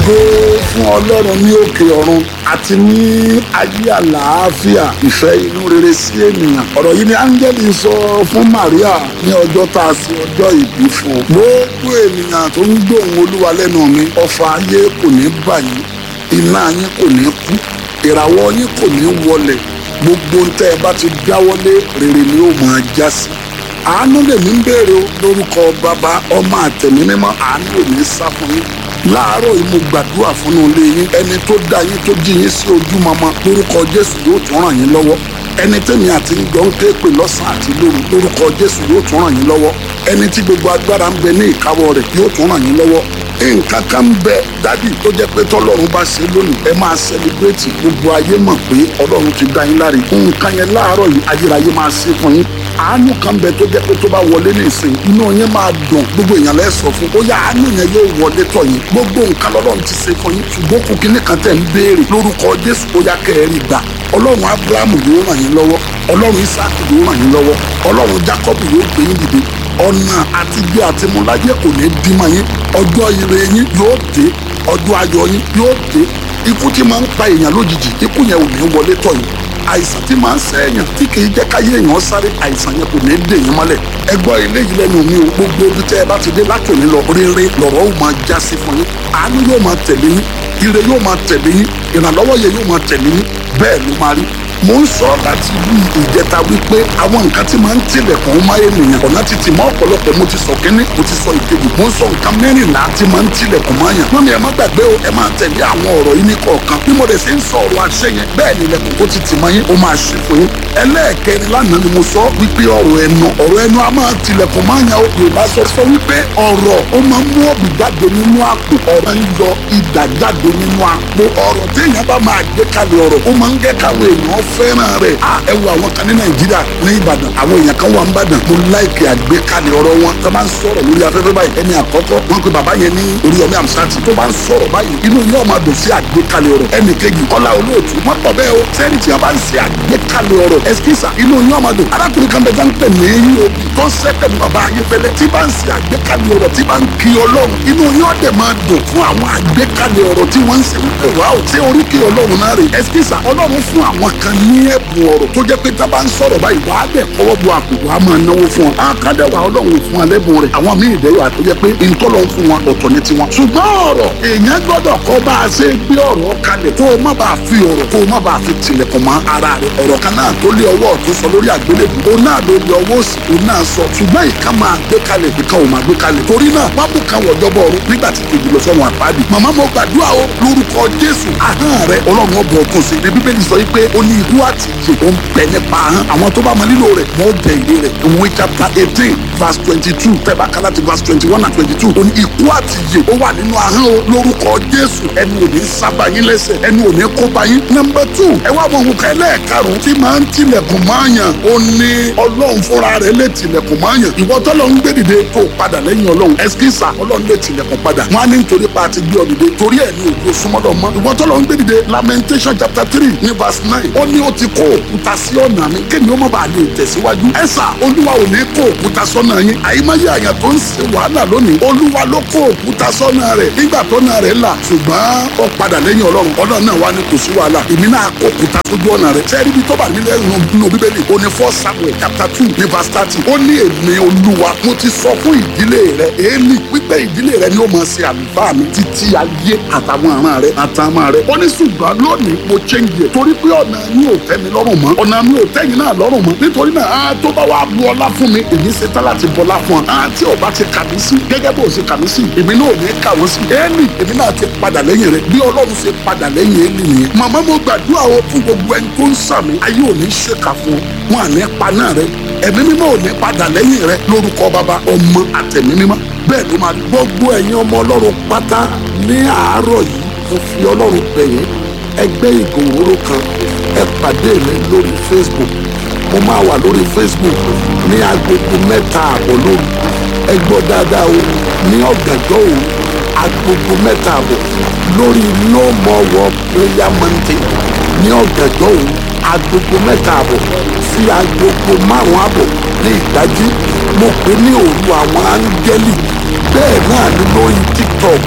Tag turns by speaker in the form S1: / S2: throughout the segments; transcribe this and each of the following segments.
S1: ògo fún ọlọ́run ní òkè ọ̀run àti ní ayé àlàáfíà ìfẹ́ inú rere sí ènìyàn ọ̀rọ̀ yìí ni áńgẹ́lì sọ fún Maria ní ọjọ́ tá a ṣe ọjọ́ ìbí fún un gbogbo ènìyàn tó ń gbóhùn olúwa lẹ́nu mi ọfà ayé kò ní bà yín iná yín kò ní kú ìràwọ̀ yín kò ní wọlẹ̀ gbogbo ń tẹ́ ẹ bá ti dáwọ́lé rere ni ó máa já sí àánú lèmi ń béèrè o lórúkọ bàbá ọmọ àtẹ̀mí mímọ́ àánú ò ní sá fún yín láàárọ̀ yìí mo gbàdúrà fún un lé yín ẹni tó dá yín tó jí yín sí ojú mọ́mọ́ lórúkọ jésù yóò tún ràn yín lọ́wọ́ ẹni tẹ́mi àti ń jọ ń ké pè lọ́sàn-án àti lóru lórúkọ jésù yóò tún ràn yín lọ́wọ́ ẹni tí gbogbo agbára ń bẹ ní ìkáwọ́ rẹ̀ yóò tún ràn yín lọ́wọ́ nǹkan kan ń bẹ dádì tó jẹ́ pé tọ́lọ́run bá ṣe lónìí ẹ máa sẹlẹbírẹ́tì gbogbo ayé mọ̀ pé ọlọ́run ti dá yín láre nǹkan yẹn láàárọ̀ yìí ayérayé máa ṣe fún yín àánú kan bẹ tó jẹ́ pé tó bá wọlé ní ìsìn inú yẹn máa dùn gbogbo èèyàn lẹ sọ fún ó yá àánú yẹn yóò wọlé tọ̀ yín gbogbo nǹkan lọ́lọ́run ti ṣe fún yín ṣùgbọ́n kò kíní kan tẹ̀ ń béèrè lórúkọ jésù ó yá kẹrin gbà ọlọ́run abrahamu yóò ràn yín lọ́wọ́ ọlọ́run isaac yóò ràn yín lọ́wọ́ ọlọ́run jacob yóò gbé yín dìde ọ̀nà àtijọ́ àti múlájẹ́ kò ní dí mọ́ yín ọjọ́ ire yín yóò dé ọjọ́ ayọ̀ yín yóò dé ikú tí máa ń pa èèyàn lójijì ikú yẹn ò ní wọlé tọ̀ yín àìsàn tí máa ń ṣe èèyàn tí kì í jẹ́ káyé èèyàn sáré àìsàn yẹn kò ní dè yín mọ́lẹ̀ ẹ gbọ́ eléyìí lẹ́nu mi o gbogbo ibi tẹ́ ẹ bá ti dé látòní lọ rere lọ̀rọ̀ ó máa já sí fún yín àánú yóò máa tẹ̀lé yín ire yóò máa tẹ̀lé yín ìrànlọ́wọ́ yẹn yóò máa tẹ̀lé yín bẹ́ẹ̀ ló máa rí mo ń sọ láti bí ìjẹta wípé àwọn nǹkan tí máa ń tilẹ̀kùn máa ènìyàn ọ̀nà ti tì mọ́ ọ̀pọ̀lọpọ̀ mo ti sọ kínní mo ti sọ ìkejì mo ń sọ nǹkan mẹ́rìnlá tí máa ń tilẹ̀kùn máa yàn lónìí ẹ má gbàgbé o ẹ máa tẹ̀lé àwọn ọ̀rọ̀ yìí ní kọ̀ọ̀kan bí mo dẹ̀ ṣe ń sọ ọ̀rọ̀ àṣẹ yẹn bẹ́ẹ̀ ni ilẹ̀kùn tó ti tì mọ́ yín ó máa ṣe fún yín ẹlẹ́ẹ̀kẹrin lánàá ni mo sọ wípé ọ̀rọ̀ ẹnu ọ̀rọ̀ ẹnu a máa tilẹ̀kùn máa yàn Yorùbá sọ sọ wípé ọ̀rọ̀ ó máa ń mú ọ̀bì jáde nínú àpò ọ̀rọ̀ ń yọ idà jáde nínú àpò ọ̀rọ̀ téèyàn bá máa gbé kalẹ̀ ọ̀rọ̀ ó máa ń gẹ́ káwọn èèyàn fẹ́ràn rẹ̀ ẹ wo àwọn kan ní nàìjíríà ní ìbàdàn àwọn èèyàn kan wà ń bàdàn mo láìkè àgbékalẹ̀ ọ̀rọ̀ wọn tó bá ń sọ̀rọ̀ lórí afẹ́fẹ́ báyìí ẹni àkọ́kọ́ wọn pe bàbá yẹn ní oríyọmí àmsáàtì tó bá ń sọ̀rọ̀ báyìí inú yóò máa dùn sí àgbékalẹ̀ ọ̀rọ̀ ẹnì kejì kọ́lá olóòtú wọn pọ̀ bẹ́ẹ̀ o sẹ́ni tí wọ́n bá ń ṣe àgbékalẹ̀ ọ̀rọ̀ ẹ̀skísà inú yóò máa dùn arákùnrin kan bẹ́ẹ̀ dáńpẹ̀ ní eob tó sẹ́pẹ̀ ní bàbá ayéfẹ́lẹ́ tí bá ń ṣe àgbékalẹ̀ ọ̀rọ̀ tí bá ń kí ọlọ́run inú yóò dẹ̀ máa dùn fún àwọn àgbékalẹ̀ ọ̀rọ̀ tí wọ́n ń ṣe wípé wàá ò tí oríkì ọlọ́run náà rè ẹ̀skísà ọlọ́run fún àwọn kan ní ẹ̀bùn ọ̀rọ̀ tó jẹ́ pé tá a bá ń sọ̀rọ̀ báyìí wàá dẹ̀ kọ́wọ́ bu àpò wàá máa náwó fún ọ. àkàdé wa ọlọ́run fún wa lẹ́bùn rẹ̀ àwọn míì dẹ̀ wà tó jẹ́ pé ntọ́lọ́ ń fún wa ọ̀tọ̀ ní tiwọn. ṣùgbọ́n ọ̀rọ̀ èèyàn gbọ́dọ̀ kọ́ bá a ṣe gbé ọ̀rọ̀ kalẹ̀ kó o má bàa fi ọ̀rọ̀ kó o má bàa fi tilẹ̀kùn mọ́ ara rẹ̀ ọ̀rọ̀ kan náà tó lé ọwọ́ ọ̀tún sọ lórí àgbélébù o náà ló lé ọwọ́ òsì o náà sọ ṣùgbọ́n ìka máa gbé kalẹ̀ ìka ò máa gbé kalẹ̀ torí náà wọ́n mú kan wọ̀ dọ́bọ̀ ọ̀run nígbà tí kejì lọ sọ́run àpáàdì màmá mo gbàdúrà o lórúkọ Jésù ahọ́n rẹ ọlọ́run ọbọ̀ ọkùn sí ní bíbélì sọ wípé ó ní ikú àti ìyè ó ń bẹ nípa ahọ́n àwọn tó bá mọ lílo rẹ̀ wọ́n jẹ ìdí rẹ̀ ìwé chapter eighteen verse twenty two tẹ́bà kálá ti verse twenty one and twenty two ó ní ikú àti ìyè ó wà nínú ahọ́n o lórúkọ Jésù ẹnu ò ní sábà yín lẹ́sẹ̀ ẹnu ò ní kó bá yín number two ẹ wá mọ òun kan ẹlẹ́ẹ̀karùn-ún tí máa ń tilẹ̀kùn máa yàn ó ní ọlọ́run fúnra rẹ̀ lè tilẹ̀kùn máa yàn ìwọ tọ́lọ́ ń gbé dìde tó padà lẹ́yìn ọlọ́run ẹskísà ọlọ́run lè tilẹ̀kùn padà wọn á ní nítorí pa àti gbé ọ dìde torí ẹ̀ ní òjò súnmọ́dọ̀ mọ́ ìwọ tọ́lọ́ ń gbé dìde lamentation chapter three ní verse nine ó ní ó ti kó òkúta sí ọ̀nà mi kémi ó má bàa lè tẹ̀síwájú ẹ̀sà olúwa ò ní kó òkúta sọ́nà yín àyímáyé àyàn tó ń ṣe wàhálà lónìí olúwa ló kó òkúta sọ́nà rẹ̀ nígbà tọ́nà rẹ̀ là ṣùgbọ́n ó padà lẹ́yìn ọlọ́run ọlọ́run náà wá ní kò sí wàhálà èmi náà kó òkúta sójú ọ̀nà rẹ̀ sẹ́ẹ̀rí bí tó bá nílẹ̀ nínú bíbélì ó ní first samuel chapter two ní verse thirty ó ní èmi olúwa mo ti sọ fún ìdílé rẹ̀ èélì wípé ìdílé rẹ̀ ni ó máa ṣe àlùfáà mi títí ayé àtàwọn àràn rẹ̀ àtàwọn rẹ̀ ó ní ṣùgbọ́n lónìí mo change ẹ̀ torí pé ọ̀nà mi ò tẹ́ mi lọ́rùn mọ́ ọ̀nà mi ò tẹ́yìn náà lọ́rùn mọ́ nítorí náà á tó bá wà bu ọlá fún mi èmi ṣe tá láti bọlá fún ọ á tí ò bá ti kà mí sí gẹ́gẹ́ bó ṣe kà mí sí èmi náà ò ní kà wọ́n sí éèlì èmi náà ti padà lẹ́yìn rẹ̀ bí ọlọ́run ṣe padà lẹ́yìn éèlì nìyẹn màmá mo gbàdúrà o fún gbogbo ẹni tó ń sàmì ayé ò ní ṣèkà fún wọn à ní pa náà rẹ ẹ̀mí mímọ́ ò ní padà lẹ́yìn rẹ lórúkọ bàbá ọmọ àtẹ̀mí mímọ́ bẹ́ẹ̀ ló máa gbogbo ẹ̀yin ọmọ ọlọ́run pátá ní àárọ̀ yìí mo fi ọlọ́run bẹ̀ yín ẹgbẹ́ ìgòwòrò kan ẹ pàdé mi lórí facebook mo máa wà lórí facebook ní agogo mẹ́ta àbọ̀ lóru ẹ gbọ́ dáadáa o ní ọ̀gànjọ́ òru agogo mẹ́ta àbọ̀ lórí no more war prayer mountain ní ọ̀gànjọ́ òru agogo mẹ́ta àbọ̀ sí agogo márùn-ún àbọ̀ ní ìdájí mo pè ní òru àwọn áńgẹ́lì bẹ́ẹ̀ náà ni lórí tiktok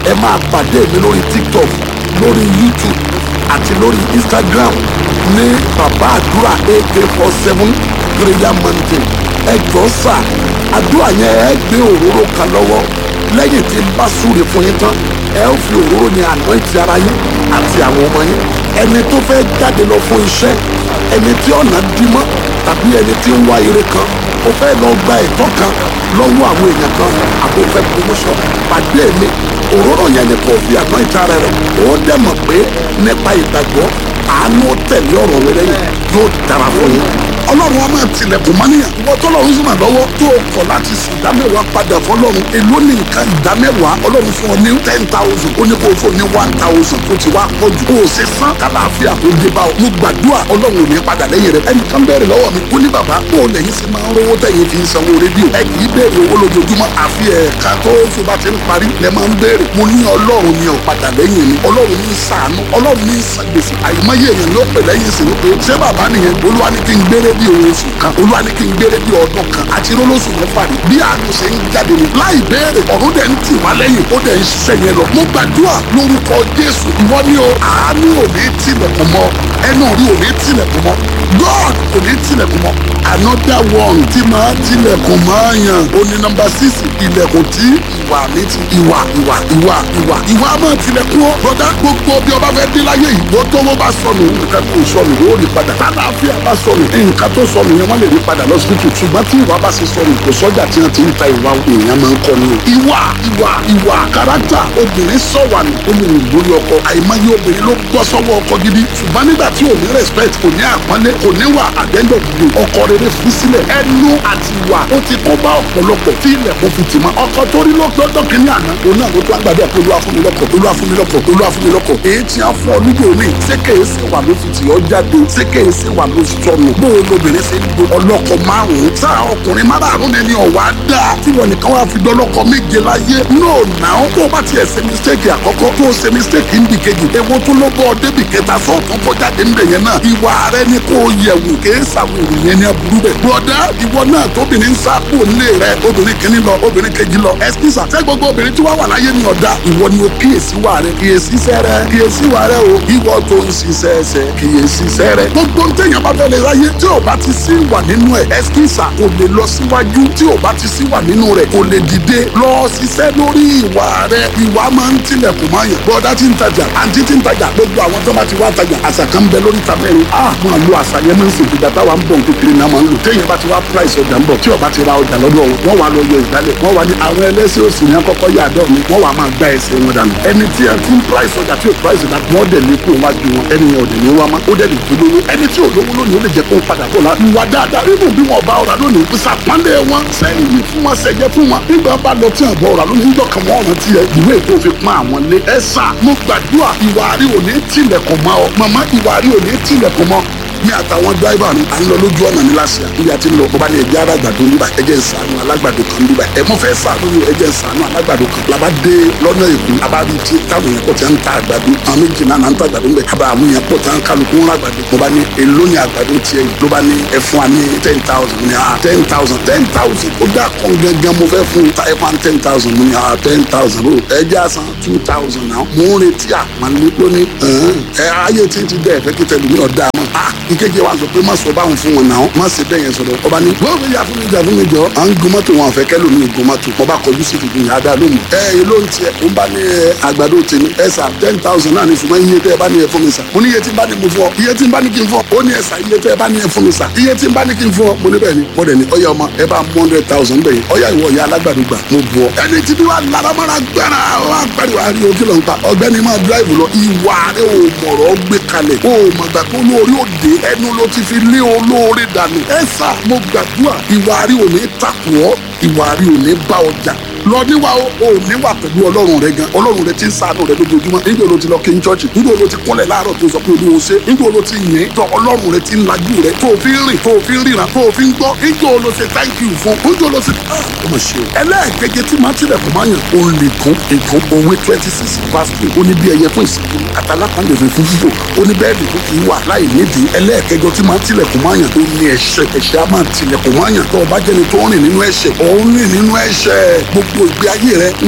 S1: ẹ máa pàdé mi lórí tiktok lórí youtube àti lórí instagram ní bàbá àdúrà ak four seven prayer mountain ẹ jọ sà àdúrà yẹn ẹ gbé òróró kan lọ́wọ́ lẹ́yìn tí n bá súre fún yín tán ẹ ó fi òróró ní anoint ara yín àti àwọn ọmọ yín ẹni tó fẹ́ jáde lọ fún iṣẹ́ ẹni tí ọ̀nà dí mọ́ tàbí ẹni tí ń wá ire kan ó fẹ́ lọ gba ẹ̀tọ́ kan lọ́wọ́ àwọn èèyàn kan àbò fẹ́ promotion pàdé mi òróró yẹn ni kò fi anoint ara rẹ̀ ó dẹ̀ mọ̀ pé nípa ìgbàgbọ́ àánú tẹ̀lé ọ̀rọ̀ rẹ lẹ́yìn yóò dára fún yín ọlọ́run wa máa tilẹ̀kùn mọ́níyàn ìwọ tọ́lọ́run sì máa lọ́wọ́ tó o kọ̀ láti sùn ìdámẹ́wàá padà fọlọ́run èló ní nǹkan ìdámẹ́wàá ọlọ́run fún ọ ní ten thousand ó ní kó o fún ọ ní one thousand tó ti wá pọ̀ jù kó o ṣe san kàlàáfíà tó dé bá o mo gbàdúrà ọlọ́run ò ní padà lẹ́yìn rẹ ẹnìkan bẹ̀rẹ̀ lọ́wọ́ mi ó ní bàbá kó o lẹ́yìn sí máa ń rówó tẹ̀yìn fi ń sanwó rédíò ẹ kì í béèrè owó lójoojúmọ́ àfi ẹ̀ka tó oṣù bá ti ń parí lẹ máa ń béèrè mo ní ọlọ́run ni ò padà lẹ́yìn mi ọlọ́run ní ṣàánú ọlọ́run ní san gbèsè àìmọye èèyàn ló pè lẹ́yìn sí wípé ṣé bàbá nìyẹn olúwa ní kí n gbére bí oṣù kan olúwa ní kí n gbére bí ọdún kan àti rólóṣù mẹ́fà ni bí àánú ṣe ń jáde ni láì béèrè ọ̀run dẹ̀ ń tì wá lẹ́yìn ó dẹ̀ ń ṣiṣẹ́ yẹn lọ mo gbàdúrà lórúkọ jésù ìwọ ni o àánú ò ní tilẹ̀kùn mọ́ ẹnu rí ò ní tilẹ̀kùn mọ́ god kò ní tilẹ̀kùn mọ́ another one tí máa tilẹ̀kùn máa yàn ó ní nọmba six ilẹ̀kùn tí ìwà mi ti ìwà ìwà ìwà ìwà ìwà máa tilẹ̀kùn ó bọ́dá gbogbo bí ọba fẹ́ dé láyé yìí bó tó wọ́n bá sọnù nǹkan tó sọnù ó rí padà tálàáfíà bá sọnù nǹkan tó sọnù yẹn wọ́n lè rí padà lọ́sibítù ṣùgbọ́n tí ìwà bá ṣe sọnù kò sọ́jà tí wọ́n ti ń ta ìwà èèyàn máa ń kọ́ ni o. ìwà ìwà ìwà kárátà obìnrin sọ̀wà ní olùrìn lórí ọkọ àìmọye obìnrin ló gbọ́ sọ́wọ́ ọkọ gidi ṣùgbọ́n nígbà tí ò ní respect kò ní àpọ́nlé kò ní wà àdẹ́ńdọ̀ dìde ọkọ rere fi sílẹ̀ ẹnu àti ìwà ó ti kó bá ọ̀pọ̀lọpọ̀ tí ilẹ̀kùn fi tì mọ́ ọkọ tó rí lọ́dọ̀ kínní àná òun náà ló tó àgbàdo àpò olúwa fún mi lọ́kọ̀ olúwa fún mi lọ́kọ̀ olúwa fún mi lọ́kọ̀ èyí tí a fún ọ níjó mi ṣé kèé ṣe wà ló fi tì ọ́ jáde ṣé kèé ṣe wà ló sọnù bó o lóbìnrin ṣe ń do ọlọ́kọ márùn-ún sáà ọkùnrin márùn-ún ẹni ọ̀wá dá tí wọn nìkan wá fi dọ́lọ́kọ méje láyé no now tó o bá tiẹ̀ ṣe mistake àkọ́kọ́ tó o ṣe mistake ń di kejì ewo tó ló bọ́ ọ débì kẹta sọ́ọ̀tún kọjáde ńbẹ yẹn náà ìwà rẹ ni kò yẹ̀wò kèé ṣàwòrán yẹn ní aburú bẹ̀ bọ́dá ìwọ náà tóbìnrin ń sá kúrò nílé rẹ obìnrin kìíní lọ obìnrin kejì lọ ẹsikísà ṣé gbogbo obìnrin tí wọ́n wà láyé ní ọ̀dà ìwọ ni o kíyèsí wà rẹ kíyèsí sẹ́rẹ̀ kíyèsí wà rẹ o ìwọ tó ń ṣiṣẹ́ ẹsẹ̀ kíyèsí sẹ́rẹ̀ gbogbo ntẹ̀yìn bá fẹ́ lè ráyé tí ò bá ti sí wà nínú ẹ̀ ẹsikísà kò lè lọ síwájú tí ò bá ti sí wà nínú rẹ̀ kò lè dìde lọ ṣiṣẹ́ lórí ìwà rẹ ìwà máa ń tilẹ̀kùn máa yàn bọ́dá tí ń tajà àǹtí tí ń tajà gbogbo àwọn tó bá ti wá tajà àṣà kan ń bẹ lórí ta mẹ́rin a máa lo àṣà yẹn máa ń sèkì dàtà wa ń bọ̀ kékeré náà máa ń lò téèyàn bá ti wá price ọjà ń bọ̀ tí ó bá ti ra ọjà lọ́dọ̀ wọn wọ́n wá lọ yọ ìdálẹ̀ wọ́n wá ní àwọn ẹlẹ́sẹ̀ òsì ní akọ́kọ́ yà dọ̀ mi wọ́n wá máa gbá ẹsẹ̀ wọn dànù ẹni tí ẹ fún price ọjà tí ò price ọjà wọ́n dẹ̀ lé kó wájú wọn ẹni yẹn ò dẹ̀ ní wá má ó dẹ̀ lè tó lówó ẹni tí ò lówó lónìí ó lè jẹ́ kó padà bọ̀ la ìwà dáadáa nínú bí wọn bá ọ̀rà lónìí ìsàpánlẹ̀ wọn sẹ́yìn yìí fún wọn sẹ́jẹ́ fún wọn nígbà bá lọ tí àbọ̀ ọ̀rà lónìí níjọ́ kan wọ́n rántí ẹ ìwé ètò òfin pọ́n àwọn lé ẹ sà mo gbàdúrà ìwà rí òní tilẹ̀kùn mọ́ ọ màmá ìwà rí òní tilẹ̀kùn mọ́ ní àtàwọn dráìvà mi à ń lọ lójú ọ̀nà ní lásìá níbi àti ń lọ bọ́bá ní ẹgbẹ́ alágbàdo níbà ẹjẹ́ ìsànú alágbàdo kan níbà ẹ mọ́ fẹ́ sànú ní ẹjẹ́ ìsànú alágbàdo kan làbá dé lọ́nà èkó abárí tí táwọn yẹn pọ̀ tí ń ta àgbàdo àwọn méjì náà ń ta àgbàdo ńbẹ àbá àwọn yẹn pọ̀ tí ń kálukú wọn àgbàdo mo bá ní èló ní àgbàdo tiẹ̀ ló bá ní ẹ fún wa ní ten thousand ní ah ten thousand ten thousand ó dà kàn gángan mo fẹ́ fún ta ẹ fún ten thousand mo ní ah ten thousand ó ẹ jẹ́ àsan two thousand náà mo ń retí àpọ́nlé lónìí ẹ ayé tí ń ti dẹ́ ẹ fẹ́ kí tẹ̀lé mi ọ̀dà mọ́ ah ìkejì wa sọ pé má sọ báwọn fún wọn náà má ṣe bẹ́ẹ̀ yẹn sọ̀rọ̀ ọba ní wọ́n fi yà fún mi jà fún mi jọ à ń gun mọ́tò wọn àfẹ́ kẹ́lò mi gun mọ́tò ọba kọjú sí fìdí yàrá dáa lónìí. ẹ ẹ ló ń tiẹ̀ ó ń bá ní àgbàdo tèmi ẹ sà ten thousand náà ní ṣùgbọ́n iye tẹ́ ẹ bá ní ẹ fún mi sà mo ní iye tí n bá ní mo fún ọ iye tí n bá ní kí n fún ọ ó ní ẹ sà iye tẹ́ ẹ bá ní ẹ fún mi sà iye tí n bá ní kí n fún ọ mo ní bẹ́ẹ̀ ni mo dẹ̀ ní ọyá ọmọ ẹ bá mú hundred thousand bẹ́ẹ̀ ọyá ìwọ ìyá alágbàdo gbà mo bu ọ. ẹni tí bí wàá laramara gbára wà pẹ̀lú àrí ojú lọ́n ta ọ̀gbẹ́ni máa dráìvù lọ ìwà rẹ ò mọ̀rọ̀ gbé kalẹ̀ ò mọ̀gbà tó lórí òde ẹnu ló ti fi lé olóore dànù ẹ sà mo gbàdúrà ìwà rí òní takò ọ́ ìwà rí òní bá ọjà lọ níwà o ò níwà pẹ̀lú ọlọ́run rẹ gan ọlọ́run rẹ ti ń ṣàánú rẹ lójoojúmọ́ nígbà wo ti lọ kí n chọ́ọ̀chì nígbà wo ti kúnlẹ̀ láàárọ̀ tó sọ pé olúwo ṣe nígbà wo ti yìn tọ ọlọ́run rẹ ti ń lajú rẹ tó o fi ń rìn tó o fi ń ríran tó o fi ń gbọ́ nígbà wo ṣe thank you fún nígbà wo ṣe ó mọ̀ ṣe o. ẹlẹ́ẹ̀kejì tí máa tilẹ̀ kò máa yàn ó lè kún èkó òwe twenty six verse two ó ní bí ẹyẹ fún ìsìnkú àtàlákàndé fún fífò ó ní bẹ́ẹ̀ lè kí wà láì nídìí ẹlẹ́ẹ̀kẹjọ tí máa tilẹ̀ kò máa yàn ó ní ẹ̀ṣẹ̀ ẹ̀ṣẹ̀ á máa tilẹ̀ kò máa yàn tó o bá jẹ́ni tó ń rìn nínú ẹ̀ṣẹ̀ ó ń rìn nínú ẹ̀ṣẹ̀ gbogbo ìgbé ayé rẹ nǹkan tẹ́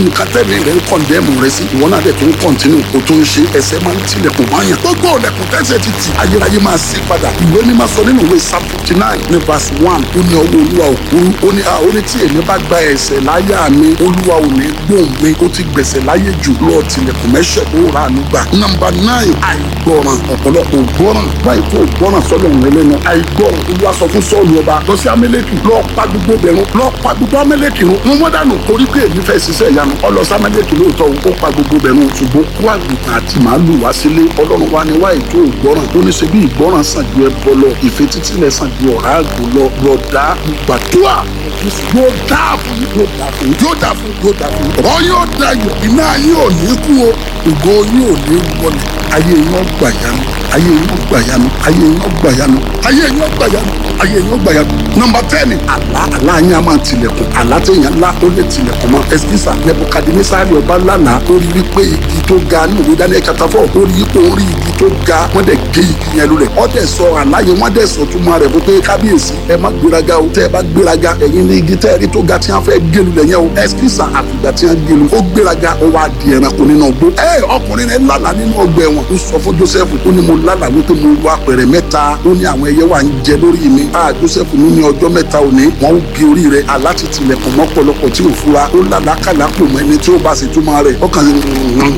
S1: tẹ́mi rẹ̀ ń kọ̀ndẹ́mù rẹ̀ sí ìwọ náà dẹ̀ tó ń kọ̀ntínú kó tó ń ṣe ẹsẹ̀ máa ń tilẹ̀kùn máa yàn gbogbo ọ̀lẹ̀kùn tẹ́sẹ̀ ti tì ayérayé máa sí padà ìwé ní máa sọ nínú ìwé psalm fifty nine ní verse one ó ní ọwọ́ olúwa òkúrú ó ní ó ní tí èmi bá gba ẹ̀ṣẹ̀ láyà mi olúwa ò ní gbóhùn mi ó ti gbẹ̀ṣẹ̀ láyé jù lọ tilẹ̀kùn mẹ́ṣẹ̀ ó rà á nígbà. nọmba nine àìgbọràn ọ̀pọ̀lọpọ̀ gbọ́ràn báyìí tó gbọ́ràn sọ́dọ̀ òun lẹ́nu àìgbọràn olúwa sọ fún sọ́ọ̀lù ọba lọ sí amẹ́lẹ́kì lọ pa gbogbo bẹ̀rùn lọ pa gbogbo amẹ́lẹ́kì run wọn wọ́n dànù torí pé èmi fẹ́ ṣiṣẹ́ ìyanu ọlọ́sí amẹ́lẹ́kì lóòótọ́ ó pa gbogbo bẹ̀rùn ṣùgbọ́n kó àgùntàn àti màálù wá sílé ọlọ́run wa ni wá ètò ìgbọràn ó ní ṣe bí ìgbọràn sàn ju ẹbọ lọ ìfetítílẹ̀ sàn ju ọ̀rá àgbò lọ rọ̀dá gbàdúrà yóò dáa fún yóò dáa fún yóò dáa fún yóò dáa fún ọ̀rọ̀ yóò dayọ̀ iná yóò ní kú o ògo yóò ní wọlé ayé yóò gbàyànú ayé yóò gbàyànú ayé yóò gbàyànú ayé yóò gbàyànú ayé yóò gbàyànú. nọmba tẹ́ẹ̀nì àlá àlá yẹn a máa tilẹ̀kùn àlá tẹ̀yàn ńlá ó lè tilẹ̀kùn mọ́ ẹsikísà nebukadinesari ọba lánàá ó rí wípé igi tó ga ní òwe daniel chapter four ó rí ipò orí igi tó ga wọ́n dẹ̀ gé igi yẹn lulẹ̀ ó dẹ̀ sọ àlá yẹn wọ́n dẹ̀ sọ túmọ̀ rẹ̀ fún pé kábíyèsí ẹ má gbéraga o tẹ́ ẹ bá gbéraga ẹ̀yin ní igi tẹ́ ẹ rí tó ga tí wọ́n fẹ́ gé lulẹ̀ yẹn o ẹsikísà àfìgbà tí wọ́n gé lu ó gbéraga ó wá di ẹranko nínú ọgbó ẹ ọkùnrin rẹ lálàá nínú ọgbà ẹ̀wọ̀n ó sọ fún joseph ó ní mo lálàá wípé mo wá apẹ̀rẹ̀ mẹ́ta ó ní àwọn ẹyẹ wà ń jẹ lórí mi a joseph ní ní ọjọ́ mẹ́ta òní wọ́n ó gé orí rẹ̀ aláti tilẹ̀kùn mọ́pọ̀lọpọ̀ tí ò fura ó lálàákàlà pò mọ́ ẹni tí ó bá sì túmọ̀ rẹ̀ ó kàn sí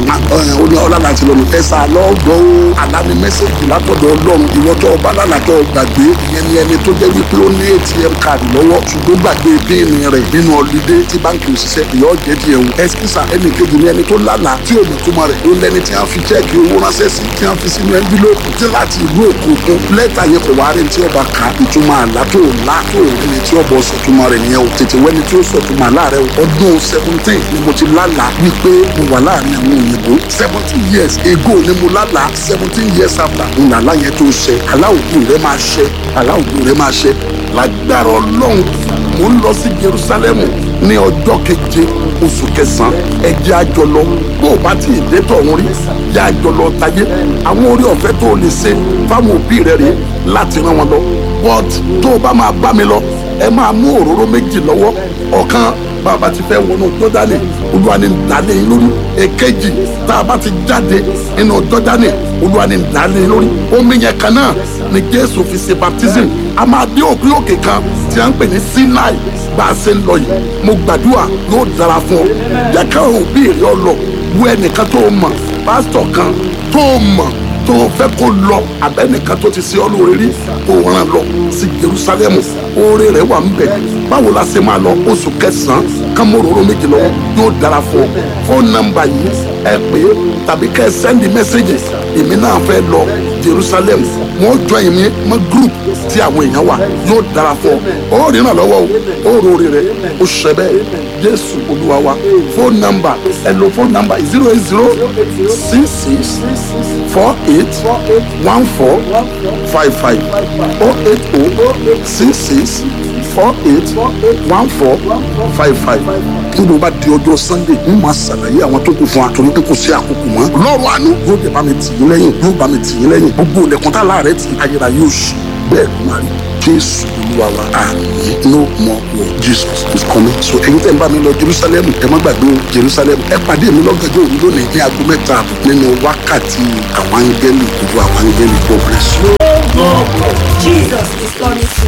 S1: ó ní ọlọ́lá ti lọ́nu ẹ̀sà lọ́gbọ́ ó àlàní mẹ́sẹ̀gì látọ̀dọ̀ ọlọ́run ìwọ tó ọba lálàtọ̀ gbàgbé ìyẹn ni ẹni tó jẹ́ wípé ó ní atm card lọ́wọ́ ṣùgbọ́n gbàgbé píìnì rẹ̀ nínú ọ̀lídé tí báńkì òṣìṣẹ́ ìyọ́ jẹ́ tiẹ̀ wò ẹ̀sìkìsà ẹnì kejì ni ẹni tó lálàá tí ò ní túmọ̀ rẹ̀ ó lẹ́ni tí wọ́n fi chẹ́ẹ̀kì owó ránṣẹ́ sí tí wọ́n fi sínú ẹ́ńbílóòpù tí láti ìlú òkú òkun lẹ́tà yẹn kò wá rí tí ọba kà ìtumọ̀ àlá tó lá tó ẹni tí ọba sọ̀túnmọ̀ rẹ̀ nìyẹn o tètè wẹ́ni tí ó sọ̀túnmọ̀ àlá rẹ̀ o ọdún seventeen ni mo ti lálàá wípé mo wà láàrin àwọn òyìnbó seventeen years ago ni mo lálàá seventeen years after ń làlá yẹn tó ṣẹ àlá òkú rẹ máa ṣẹ àlá òkú rẹ máa ṣẹ lágbára ọlọ́run mo ń lọ sí Jerusalem ní ọjọ́ keje oṣù kẹsàn-án ẹ jẹ́ a jọ lọ bó o bá ti dé tọ̀hún rí yá a jọ lọ tayé àwọn orí ọ̀fẹ́ tó o lè ṣe fáwọn òbí rẹ rèé láti rán wọn lọ but tó o bá máa bá mi lọ ẹ máa mú òróró méjì lọ́wọ́ ọ̀kan bàbá ti fẹ́ wọnú jọ́dánì olúwa ni dálé yín lórí èkejì tá a bá ti jáde nínú jọ́dánì olúwa ni dálé yín lórí omi yẹn kan náà ni jésù fi ṣe baptism a máa dé òkè òkè kan tí a ń pè ní sinai bá a ṣe ń lọ yìí mo gbàdúrà yóò dára fún ọ jẹ́ káwọn òbí rẹ ọ lọ wo ẹnìkan tó o mọ̀ pásítọ̀ kan tó o mọ̀ tó o fẹ́ kó lọ abẹ́nìkan tó ti ṣe ọ́ lóore rí kó o ràn lọ sí Jerusalemu oore rẹ̀ wà ń bẹ̀ báwo la ṣe máa lọ oṣù kẹsàn-án kámóróró méjì lọ́wọ́ yóò dára fún ọ fóònù nọ́mbà yìí ẹ pè é tàbí kẹ́ ẹ sẹ́ndì mẹ́sẹ́gì èmi náà fẹ́ lọ Jerusalem wọ́n jọ èmi mọ́ group tí àwọn èèyàn wà yóò dára fún ọ ó rìnnà lọ́wọ́ o ó rori rẹ̀ ó ṣẹ bẹ́ẹ̀ Jésù Olúwa wa fóònù nọ́mbà ẹ lo fóònù nọ́mbà zero eight zero six six four eight one four five five oh eight oh six six four eight one four five five kí ló bá di ọjọ́ sunday ń máa ṣàlàyé àwọn tó kù fún wa torí pé kò sí àkókò mọ́ lọ́rùn àánú yóò dé bá mi tì yín lẹ́yìn yóò bá mi tì yín lẹ́yìn gbogbo ilẹ̀kùn tá láàrẹ̀ tì ayẹra yóò ṣí bẹ́ẹ̀ ló máa rí jésù olúwa wa àmín no more war jesus is coming so ẹ̀yin tẹ́ ń bá mi lọ jerusalem ẹ má gbàgbé o jerusalem ẹ pàdé mi lọ́gàjọ́ òru lónìí ní aago mẹ́ta àbọ̀ nínú wákàtí àwọn áńgẹ́lì gbogbo àwọn áńgẹ́lì god bless you.
S2: Jesus is coming soon.